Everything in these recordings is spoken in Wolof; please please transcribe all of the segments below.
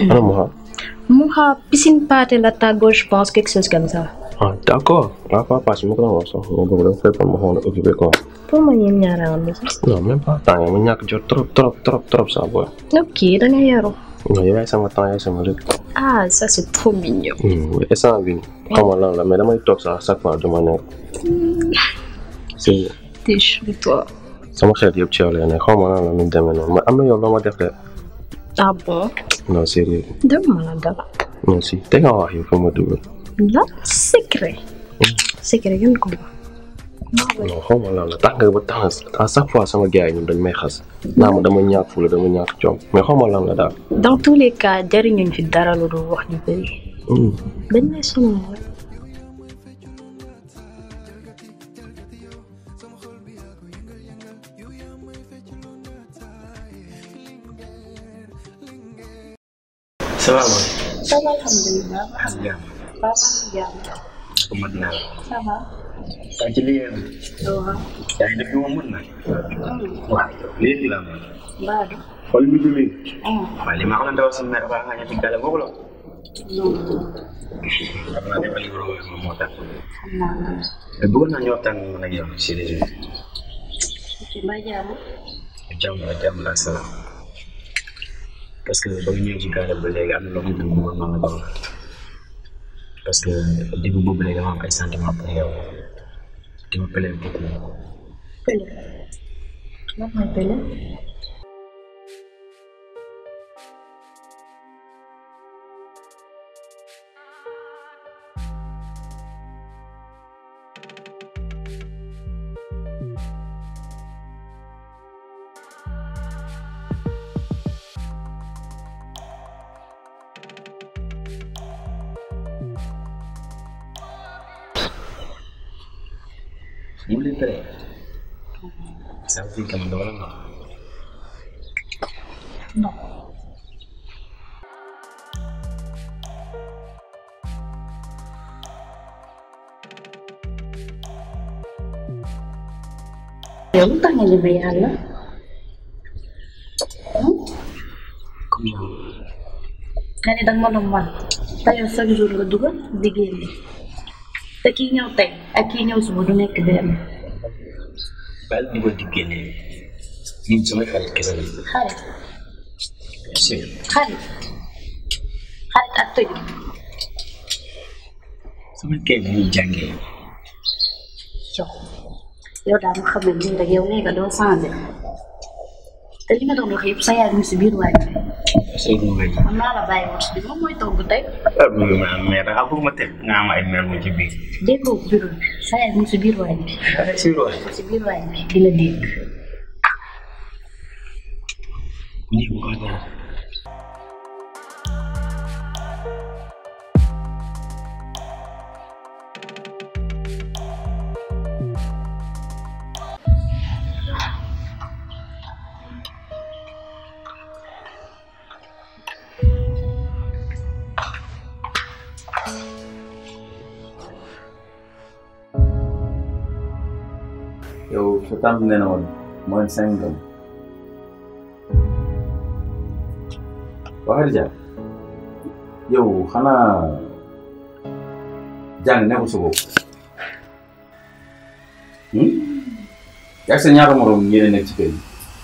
ana Moha Moha piscine pâté la tàggoo je pense quelque chose comme ça. ah d' accord la fois passée ma ko doon wax sax ma bëgg dafa fekkoon ma xawoon a occupé quoi pour ma ñeen ñaara woon ni non même pas temps yi ma ñàkk jot trop trop trop trop ça boy ok da nga yaru. non yow yaay sama temps yaay sama lépp ah ça c'est trop mignon. instant bi xaw ma lan la mais damay toog sax chaque fois dama nekk si t'es chou toi. sama xel yëpp ci yow lay ne xaw ma lan la nu demee noonu mais am na yow loo ma def de ah bon. non sérieux dem ma la dara. non si te nga wax yow fa ma dugal la secret. secret ngeen ko wax. non xaw ma lan la tax nga ba tax à chaque fois sama gars yi ñun dañ may xas naa ma dama ñàkk fula dama ñàkk coom mais xaw ma lan la daal dans tous les cas jariñuñ fi dara lu dul wax ñu bëri. dañ lay sonal rek. ça va mooy. ça va alhamdulilah. alhamdulilah. ko mat naa la. ça va. yaa ngi ci liggéey bi. waaw. yaa ngi def li ma mën nag. waaw léegi laa mën. Baadu. xool bi du léegi. waaw li ma xam ne dafa sama mère baax nga ñetti gàlle boobu la. xam naa dafa libre moom moo tax. xam naa la. mais bëggoon naa ñu waxtaan man ak yow si réseau bi. ci mbaa jàmm. jàmm la jàmm la salaam. parce que ba nga ñëwee ci gàlle ba léegi am na loo xam ne bëggoon naa la ko wax. parce que début boobu léegi dama am ay sentiments pour yow. di ma plaît beaucoup. Pële. lan mooy pële. mu leen tere ça veut dire que man dama la noonu non. yow lu tax nga ñeme yàlla. comme yow nga ne danga ma doon wan. te yow chaque jour nga dugal di génne. te kii ñëw tey ak kii ñëw suba du nekk benn. baal di ko di génne ñun samay xarit kese la xarit si xarit xarit ak tëju. sama kay bi ñuy jàngee yow yow daal ma xam ne nii rek yow nee nga doo changé te li nga doon wax yëpp sa yaay mu si biir waay bi Seydou Mbaye man maa la bàyyi woon si biir moom mooy togg tey ma mais dafa bëgg ma teg nga am ay mel mu ci biir déggoo bureau bi sa yaay mu si biir waay bi si roos mu si biir waay bi di la dégg nii bu ko dara yow sa tànn nee na woon mooy cinq ans waxal ja yow xanaa jàng nekkul sa bopp yaa sa ñaata morom ñeneen nekk ci kër yi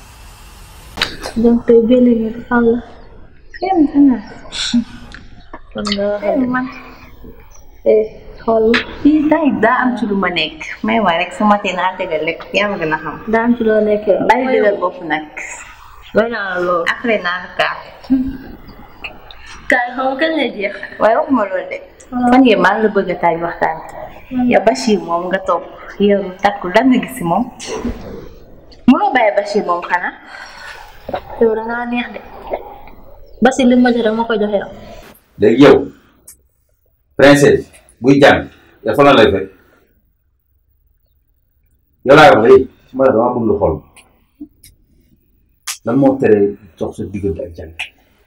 donc tey benn nga xam la kenn xanaa kon nga waxal man eh xool fii tay daa am ci lu ma nekk may waa rek su ma tee naa tegal lekk yaa ma gën a xam daa am ci loo nekk bàyyi dëgër bopp nag doy naa la lool après naa la kaat kaay xaw kañ lay jeex waaye waxuma loolu de fan yii maa ngi la bëgg a taaj waxtaan yow Bachir moom nga topp yow takku lan nga gis si moom mënoo bàyyi Bachir moom xanaa yow da ngaa neex de basi li ma jox ma ko joxe yow léegi yow princesse buy jàng yow fan la lay fekk yow laa wax léegi su ma la dama bëgg lu xool lan moo tere jox sa diggante ak jàng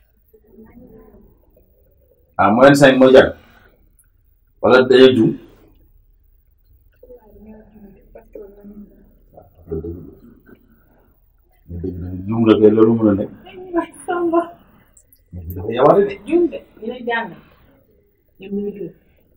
ah moyen cinq mooy jàng wala dañuy jum jum la kay loolu mën a nekk dafa yawaate de. juum de ñu lay jàng ñoom ñu ngi juum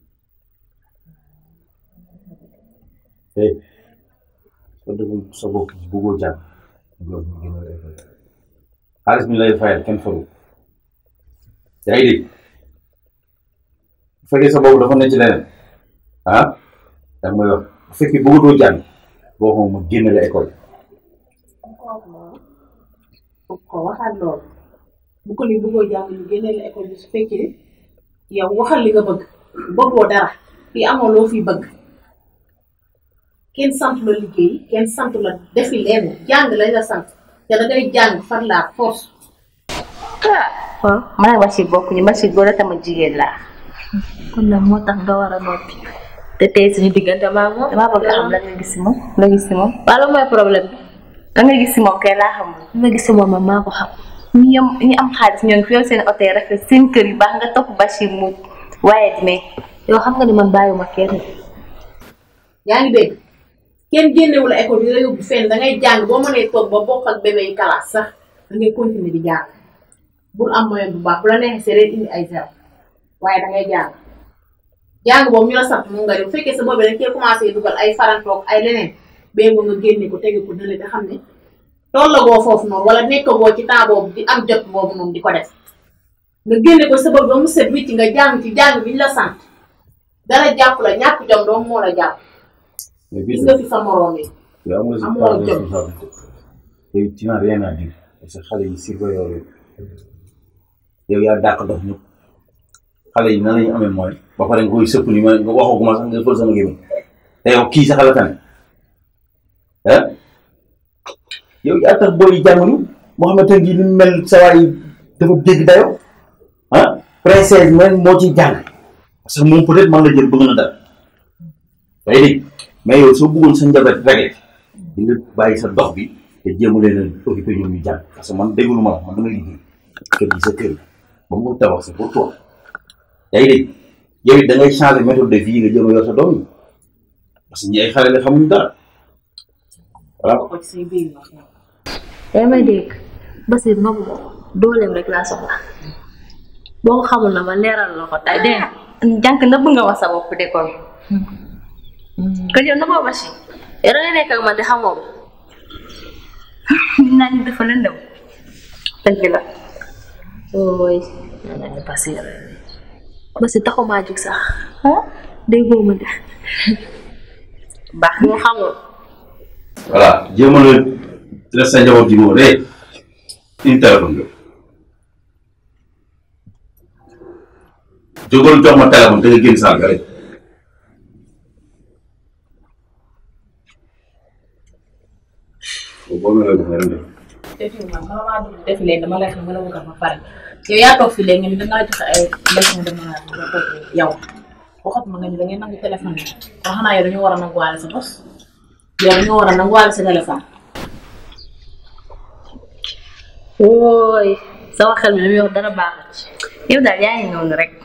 eh soo deful sa bopp ji bëggoo jàng loolu ñu gën a def xaalis bi lay fayal kenn faru yaa ngi dégg bu fekkee sa bopp dafa nekk ci leneen ah da nga may wax bu fekkee bëggatoo jàng boo xam ma génne la école bu ko waxaat loolu bu ko ni bëggoo jàng ñu génne la école bi su fekkee yow waxal li nga bëgg bëggoo dara fii amoo loo fi bëgg kenn sant la liggéey kenn sant la defi lenn jàng lañ la sant te da ngay jàng far la force ah waaw man ak Bachir bokkuñu Bachir góor la tamit jigéen laa kon nag moo tax nga war a noppi te tey suñu diggante maa moom damaa bëgg a xam lan nga gis si moom la gis si moom wala mooy problème bi la nga gis si moom kay laa xamul li ma gis si moom man maa ko xam ñi am ñi am xaalis ñoo ngi fi yor seen oto yi rafet seen kër yu baax nga topp Bachir mu waaye mais yow xam nga ni man bàyyiwuma kenn yaa ngi dégg kenn génnewu la école di la yóbbu fenn da ngay jàng boo mënee toog ba bokk ak bébé yi classe sax da ngay continuer di jàng bul am moyen bu baax bu la neexee see indi ay zéro waaye da ngay jàng jàng boobu ñu la sant moom nga def bu fekkee sa boobu dañ cee commencé dugal ay farantoog ay leneen bee nga nga génne ko tege ko dële te xam ne tollagoo foofu noonu wala nekkagoo ci temps boobu di am jot boobu noonu di ko def nga génne ko sa bopp ba mu set wicc nga jàng ci jàng bi ñu la sant dara jàpp la ñàkk jom doom moo la jàpp mais gis nga fi sa moroom yi yow am nga si Amoo part de jot. responsabilité yow tu n'as rien à dire parce que xale yi si ko yow yow yaa dàq dox ñëpp xale yi nan la ñu amee mooy ba pare nga koy sëpp ni ma nga waxaguma sax nga fël sama gémmiñ te yow kii sax la tane ah yow yaa tax booy jànguñu Mouhamed Tanguy ni mu mel sa waay dafa dégg dayo ah princesse man moo ciy jàng parce que moom peut-être man la jël bëgg na dara day dégg mais yow soo bëggoon sa njaboot réglé di nga bàyyi sa dox bi te jéem a leen a occupé ñoom ñu jàng parce que man déglu ma la man damay liggéey kër gi sa kër gi ba mu tabax c'est pour toi yaa ngi dégg yow it da ngay changer méthode de vie nga jéem a yor sa doom yi parce que ñi ay xale la xamuñ dara voilà ko ci say biir wax yow. yaa may dégg Basir nobu ma ko dooleem rek laa soxla boo ko xamul na ma leeral la ko tey dégg nga jànk nëbb nga wax sa bopp de kon kon yow nëbboo Bachir yow da nga nekk ak man di xamoo ma nit naa ñu dafa lëndëm dëgg la ooy nee naa ne Basir Basir taxumaa jug sax déggoo ma de baax boo xamul voilà jéem a la def sa njaboot ji boobu de une téléphone bi jógal jox ma téléphone te nga génn saal ga rek boo melee ko nga dem def effectivement bala maa dugg defi leen dama lay xam nga la bëgg ma pare yow yaa toog fii léegi nga ni dangaa joxe ay leçon de morale nga toog yow waxat ma nga ni da ngay nangu téléphone bi wax naa yow dañoo war a nanguwaale sa bos yow dañoo war a nanguwaale sa téléphone ooy sama xel mi li muy wax dara baaxut ci yow daal yaa ngi noonu rek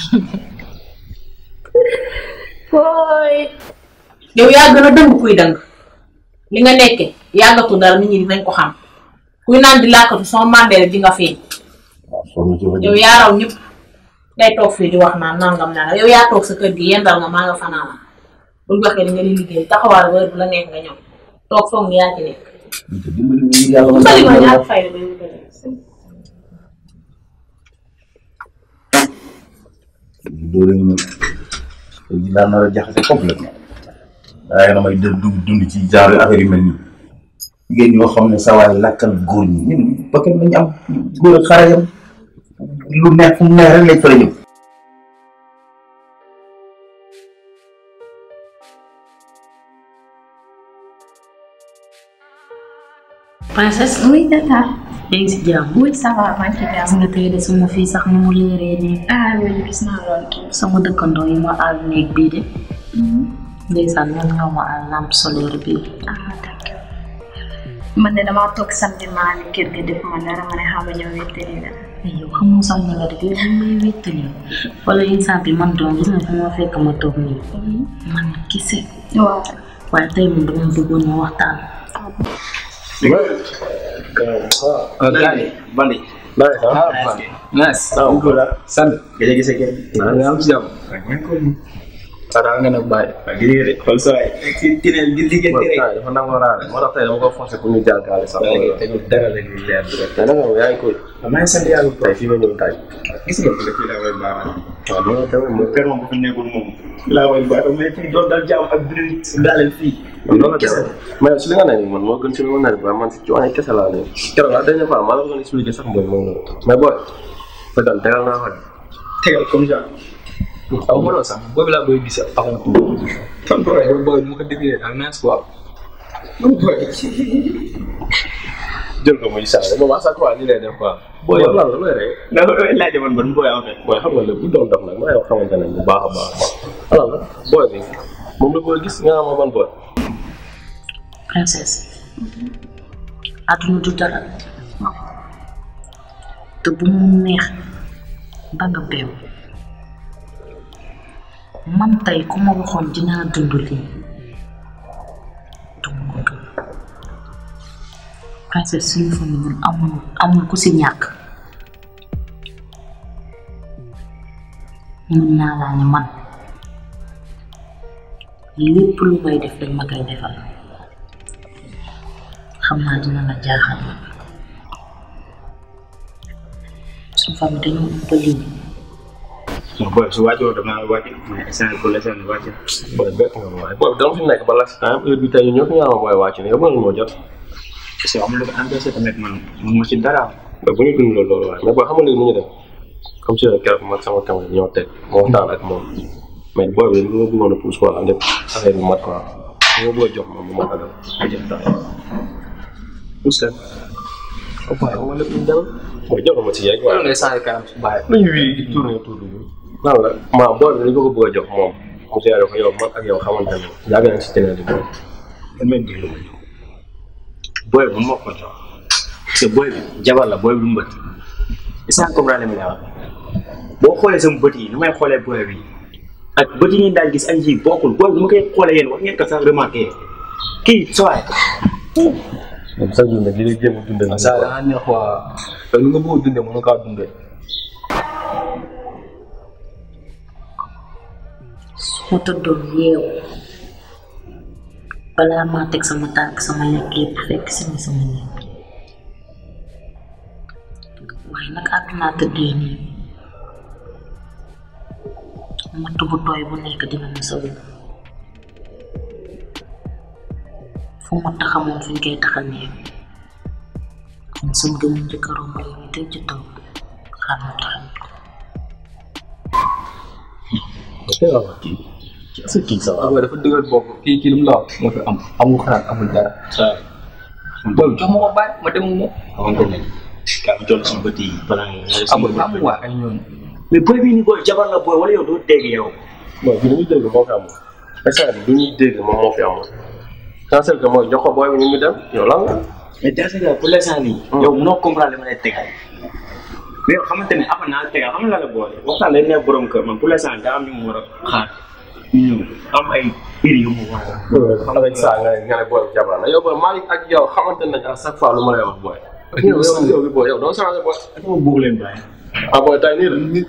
ooy yow yaa gën a dëng kuy dëng li nga nekkee yàggatu dara nit ñi dinañ ko xam kuy naan di làkkatu soo màndee rek di nga feeñ sonn ci yow yaa raw ñëpp ngay toog fii di wax naan nangam nangam yow yaa toog sa kër gi yendal nga maa nga fanaana buñ waxee di nga di liggéey taxawaal ba heure bu la neex nga ñëw toog foog ni yaa ci nekk. dimbali ma ngir yàlla man sali ma ñaar fay la bay wutale. loolu ñu ne daan na la jaxase complètement waaye damay dë dugg dund ci genre affaire yu mel nii jigéen ñoo xam ne sa waay lakkal góor ñi ñun ba kenn nañu am góor ak xare yam lu neex fu mu neex rek lañ fa la ñëw princesse oui tata yaa ngi si jàmm oui ça va maa ngi ci gis nga tey de sama fii sax ni mu leeree nii ah oui gis naa loolu sama dëkkandoo yi ma àll néeg bii de ndeysaan ñoom ñoo ma àll lampe solaire bii ah d'accord man de damaa toog samedi maa ni kër ga def ma dara ma ne xam nga ñëw wéttali la ay yow xamoo sax ni nga def yow ñu may wéttali wala instant bi man doom gis nga fu ma fekk ma toog nii man kese waaw waaye tey moom dama bëggoon ñu waxtaan ah gars yi Bali Nice, ah. nice sant gëj a gisee kenn nga am si jàmm waaw daal nga nag bàyyi waaw gis nga de xool sa waay ci tineel di liggéey rek Boy, dafa nangoo raare. Moo tax tey dama ko forcé pour ñu jaar gaale sax. waaye tegul dara la ñuy leer bi rek Tey nag yow yaa ngi koy. waaw maa ngi sant yàlla bu Tey fii ma ñëw tey. gis nga ko fii laa koy baax waaw loolu tamit moom. kër moom bu fi nekkul moom laa koy baax mais fii doon dal jàmm ak biir daaleel fii loolu la kese mais si li nga ne nii man moo gën si li ma ne ba man si coono kese laa ne keroog la dernière fois maa la ko doon expliqué sax mbooy moom la mais booy ba dal tegal naa ko de. tegal comme ça aw ma loolu sax boobu laa koy gis avant tout fan booy booy mu ko déggee daal naa si waaw booy jël ko muy saa moom à chaque fois ni lay def quoi. booy yow lan la looy rey. ndax loolu laaj man ban booy en fait booy xam nga lépp bu doon dox nag maa yow xamante ne bu baax a baax a baax. alors la booy bi moom la booy gis nga xam ma ban booy. princesse àdduna du dara te bu mu neex ba nga beew man tey ku ma waxoon dinaa dund lii du ma ko gëm princesse suñu famille ñun amul amul ku si ñàkk mën naa laa ne man lépp lu may def dañ ma koy defal xam naa dina la jaaxal suñu famille dañoo ëpp lii non booy su wàccoo damaa wàcc mais instant pour l'instant wàcc booy bett nga ma waaye booy bi dama fi nekk ba last time heure bi tey ñun ñëpp ñu naan booy wàcc ne yow mënul moo jot. parce que am lu ko empêché tamit man mun ma ci dara mais bu ñu dund loolu loolu waaye mais booy xam nga léegi nu ñu def comme si keroog man sama caméra ñoo teg moo waxtaan ak moom mais booy bi li ma bëggoon a pousse quoi am def affaire bi mat quoi li ma bëgg a jox moom bu ma ko def ay jëf tax pousse leen ba pare xam nga lépp ñu dem mooy jox ma ci yeeg waaye ngay sànni kanam su bàyyi lu ñu wii tourné autour de nous nan la maa booy bi li ko ko bëgg a jox moom mu seere ko yow man ak yow xamante ne yàgg nañ si teneen di moom damay déglu booy bi moo ko jox parce que booy bi jabar la booy bi du mbët instant comprendre mi la wax boo xoolee sama bët yi ni may xoolee booy bi ak bët yi ngeen daal gis ak yi bokkul booy bi nu ma koy xoolee yéen wax ngeen ko sax remarqué kii sawaay moom sax jur nag li lay jéem a dundal ça da nga neex waa te nu nga bëgg a dundee mënu kaa dundee su ma tëddoon yeewu balaa maa teg sama tànk sama lekk yëpp fekk si ma sama nekk waaye nag àdduna tëddee nii matt bu tooy bu nekk dina ma sa wér fu ma taxamoon fi ñu koy taxal nii kon sama gëm njëkk a romb yi teg ci taw xaar ma taxal ko kii est-ce que kii ça va waaw dafa dëgër bopp kii kii lu mu la wax moo fi am amul xalaat amul dara booy jox ma ko bàyyi ma dem moom xamante ne kaa mi toll suñu bët yi balaa nga amul amul waa ay ñooñu mais booy bii ni booy jabar la booy wala yow doo dégg yow bon bi ñuy dégg moo fi amoon instant bi du ñuy dégg moom moo fi amoon cancel que mooy jox ko booy bi ñu mu dem yow lan la mais dans ce cas pour l'instant nii yow mënoo comprendre li ma lay tegal mais yow xamante ne après naa la tegal xam nga la la boole waxtaan day nekk borom kër man pour l'instant daa am ñu mu war a xaar ñu ñëw am ay mbir yu mu war a avec ça nga ne nga ne booy bi jabar la yow booy Malick ak yow xamante nañ à chaque fois lu ma lay wax booy yow yow yow bi booy yow doo changé booy ak ma bëgg leen bàyyi ah booy tey nii la booy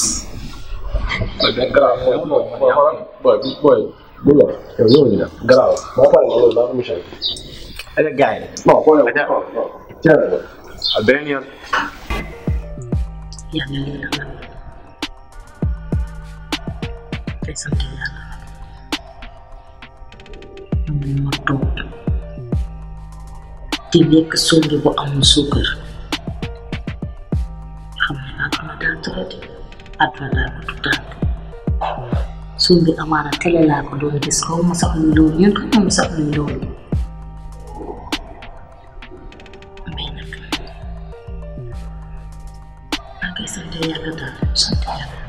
benn garaaw booy booy xoolal booy bi booy bu lool yow ñëw ñu dem garaaw boo paree nga loolu daa ko mission ak gars yi non booy yow tiens ak beneen yoon yàlla lii la nag te sant yàlla nag ma toog di lekk songi bu amul suukar xam ne àdduna daa tëradi àdduna daa ko tuddaat songi amaana télé laa ko doon gis xaw ma sax luy loolu ñun xaw ma sax luy loolu mais nag maa ngi sant yàlla daal sant yàlla